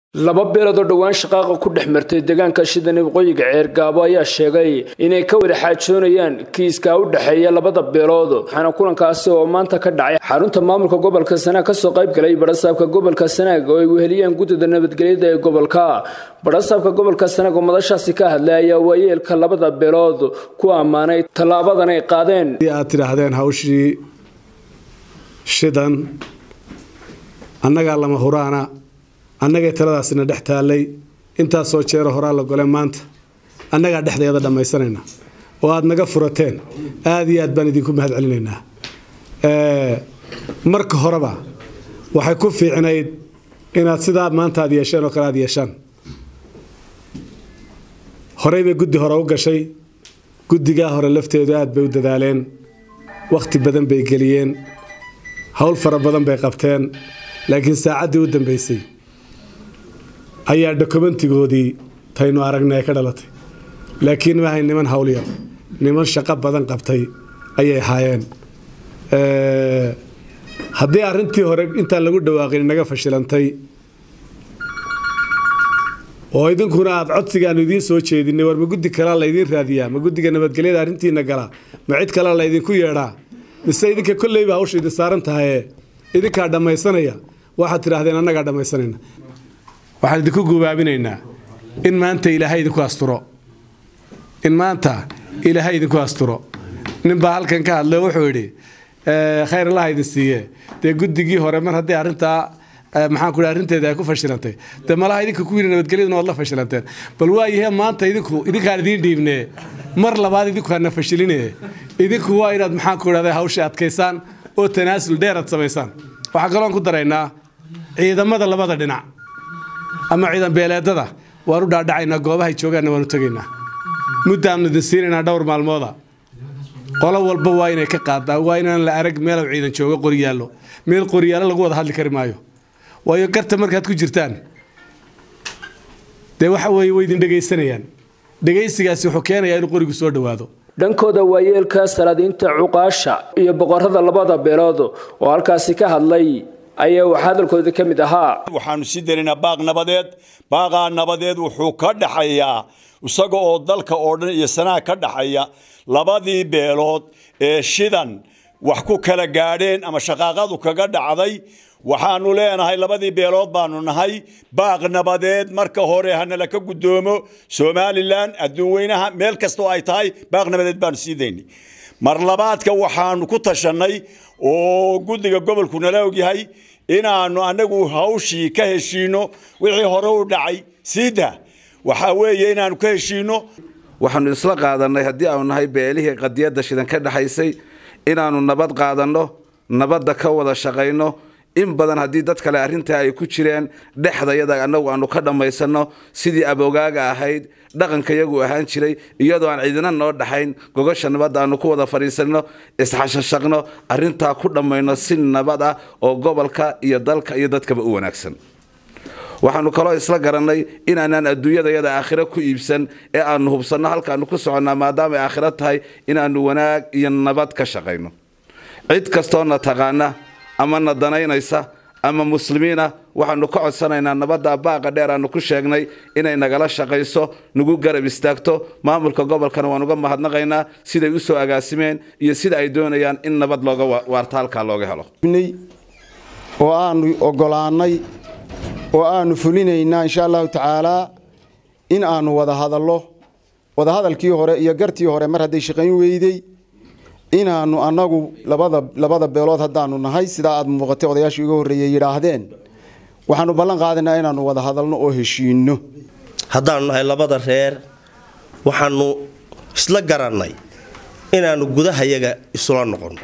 laba beelood oo dhowaan shaqaaqa ku dhex martay deegaanka shidani waqooyiga ceergaabo ayaa sheegay inay ka wada xaajoonayaan kiiska u dhexeeya labada beelood waxaana kulankaasi oo maanta ka dhacay xarunta maamulka gobolka sanaag kasoo qayb galay barasaabka gobolka sanaag oo ay weheliyeen guddida nabadgelyada ee gobolka barasaabka gobolka sanaag oo madashaasi ka hadlay ayaa waayeelka labada beelood ku ammaanay tallaabadan ay qaadeen aad tidhaahdeen hawshii shidan annagaa lama huraana annagay taladaasina dhex taallay intaasoo jeero horaa la gole maanta annagaa dhexdeeda dhammaysanayna oo aad naga furateen aad iyo aad baan idinku mahad celinaynaa marka horeba waxay ku fiicnayd inaad sidaa maanta aad yeesheen oo kale aad yeeshaan horey bay guddi hore u gashay guddigaa hore lafteedu aad bay u dadaaleen wakhti badan bay geliyeen howl fara badan bay qabteen laakiin saacaddii u dambaysay ayaa dokumentigoodii taynu aragnay ka dhalatay laakiin maahay niman hawlyar niman shaqo badan qabtay ayay ahaayeen haddii arrintii hore intaan lagu dhawaaqin naga fashilantay oo idinkuna aad codsigaanu idiin soo jeedinay war ma guddi kalaa laydiin raadiyaa ma guddiga nabadgelyada arrintiina galaa ma cid kalaa laydinku yeedhaa mise idinka kolleyba hawsha idin saaran tahaye idinkaa dhammaysanaya waxaad tidhaahdeen annagaa dhammaysanayna waxaan idinku gubaabinaynaa in maanta ilaahay idinku asturo in maanta ilaahay idinku asturo ninbaa halkan ka hadlay wuxuu yidhi khayr allaha idin siiye dee guddigii hore mar haddii arrintaa maxaan ku arrinteeda ay ku fashilantay dee malaha idinka ku yidhi nabadgelyaduna waad la fashilanteen bal waayahee maanta idinku idinkaan idiin dhiibnee mar labaad idinku hana fashiline idinku waa inaad maxaan ku idhahda hawsha adkaysaan oo tanaasul dheer aad samaysaan waxaan kaloon ku daraynaa ciidamada labada dhinac ama ciidan beeleedada waan u dhaadhacaynaa goobahay joogaanna waan u tegaynaa muddaannu idin siinaynaa dhowr maalmooda qolo walba waa inay ka qaadaa waa inaan la arag meelow ciidan joogo qoryaallo meel qoryaallo lagu wada hadli kari maayo waayo garta markaad ku jirtaan dee waxa weeye way idin dhegaysanayaan dhegaysigaasi wuxuu keenayaa inuu qorigu soo dhowaado dhankooda waayeelka salaadiinta cuqaasha iyo boqorada labada beelood oo halkaasi ka hadlay ayaa wax hadalkooda ka mid ahaa waxaanu sii darinaa baaq nabadeed baaqaa nabadeed wuxuu ka dhaxayaa isaga oo dalka oo dhan iyo sanaag ka dhaxaya labadii beelood ee shidan wax ku kala gaadheen ama shaqaaqadu kaga dhacday waxaanu leenahay labadii beelood baanu nahay baaq nabadeed marka hore hanala ka guddoomo somalilan adduun weynaha meel kastoo ay tahay baaq nabadeed baanu sii daynay mar labaadka waxaanu ku tashannay oo guddiga gobolku nala ogyahay inaannu annagu hawshii ka heshiinno wixii hore u dhacay siida waxaa weeye inaannu ka heshiinno waxaanu isla qaadannay haddii aanu nahay beelihii qadiyadda shidan ka dhexaysay inaannu nabad qaadanno nabadda ka wada shaqayno in badan haddii dad kale arrintaa ay ku jireen dhexdayada annagu aanu ka dhammaysanno sidii abogaaga ahayd dhaqanka yagu ahaan jiray iyadoo aan cidina noo dhaxayn gogosha nabadda aanu ku wada fadhiisanno isxashashaqno arrintaa ku dhammayno si nabad ah oo gobolka iyo dalka iyo dadkaba u wanaagsan waxaanu kaloo isla garannay inaanaan adduunyadayada aakhiro ku iibsan ee aanu hubsanno halkaanu ku soconnaa maadaama ay aakhiro tahay inaannu wanaag iyo nabad ka shaqayno cid kastoona taqaana ama na danaynaysa ama muslimiina waxaanu ka codsanaynaa nabadda baaqa dheer aanu ku sheegnay inay nagala shaqayso nagu garab istaagto maamulka gobolkana waan uga mahadnaqaynaa siday u soo agaasimeen iyo sida ay doonayaan in nabad looga waarta halkaa looga helo oo aanu ogolaannay oo aanu fulinaynaa insha allahu tacaalaa in aanu wada hadallo wadahadalkii hore iyo gartii hore mar hadday shaqayn weyday inaannu annagu labada labada beelood haddaanu nahay sidaa aad muuqatay odayaashii uga horreeyey yidhaahdeen waxaanu ballan qaadaynaa inaannu wada hadalno oo heshiinno haddaannu nahay labada reer waxaannu isla garannay inaannu gudahayaga isula noqonno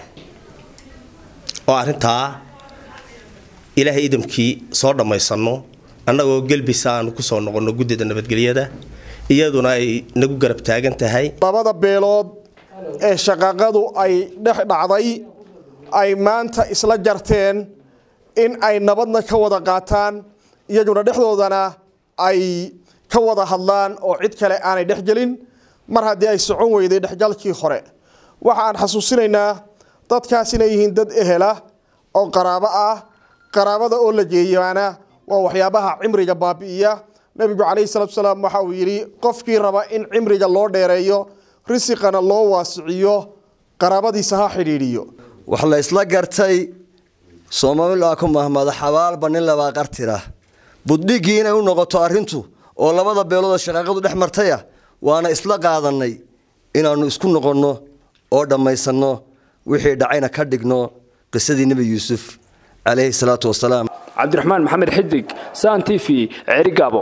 oo arrintaa ilaahay idamkii soo dhammaysanno annagoo gelbisa aanu ku soo noqonno guddida nabadgelyada iyaduna ay nagu garab taagan tahay labada beelood ee shaqaaqadu ay dhex dhacday ay maanta isla jarteen in ay nabadna ka wada qaataan iyaguna dhexdoodana ay ka wada hadlaan oo cid kale aanay dhexgelin mar haddii ay socon weyday dhexgalkii hore waxa aan xasuusinaynaa dadkaas inay yihiin dad ehela oo qaraabo ah qaraabada oo la geeyaana waa waxyaabaha cimriga baabi'iya nebigu calayhi salatu salaam waxa uu yidhi qofkii raba in cimriga loo dheereeyo risiqana loo waasiciyo qaraabadiisa ha xidhiidhiyo wax la isla gartay soomaalilaa ku mahmada xabaalba nin labaa qartira buddhiggii inay u noqoto arrintu oo labada beelood shaqaaqadu dhex martaya waana isla qaadannay inaannu isku noqonno oo dhammaysanno wixii dhacayna ka dhigno qisadii nebi yuusuf calayhi salaatu wasalaam cabdiraxmaan maxamed xidig san t v ceerigaabo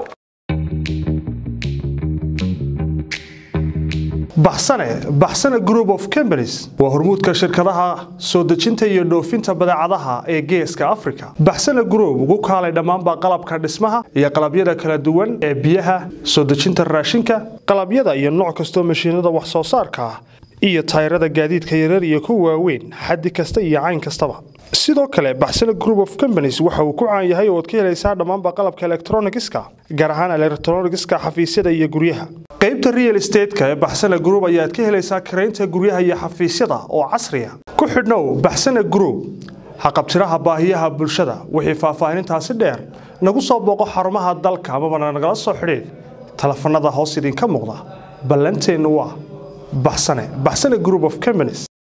baxsane baxsane group of companies waa hormuudka shirkadaha soo dejinta iyo dhoofinta badeecadaha ee geeska africa baxsane group ugu kaalay dhammaanba qalabka dhismaha iyo qalabyada kala duwan ee biyaha soo dejinta raashinka qalabyada iyo nooc kastoo mashiinada wax soo saarka ah iyo tayrada gaadiidka yarar iyo kuwa waaweyn xaddi kasta iyo cayn kastaba sidoo kale baxsane group of companies waxa uu ku caan yahay ooad ka helaysaa dhammaanba qalabka elektronigiska gaar ahaan elektronigiska xafiisyada iyo guryaha qaybta real estateska ee baxsane group ayaad ka helaysaa karaynta guryaha iyo xafiisyada oo casriya ku xidhnow baxsane group haqabtiraha baahiyaha bulshada wixii faahfaahinintaasi dheer nagu soo booqo xarumaha dalka amabana nagala soo xidhiid telefanada hoos idinka muuqda ballanteennu waa baxsane baxsane group of companies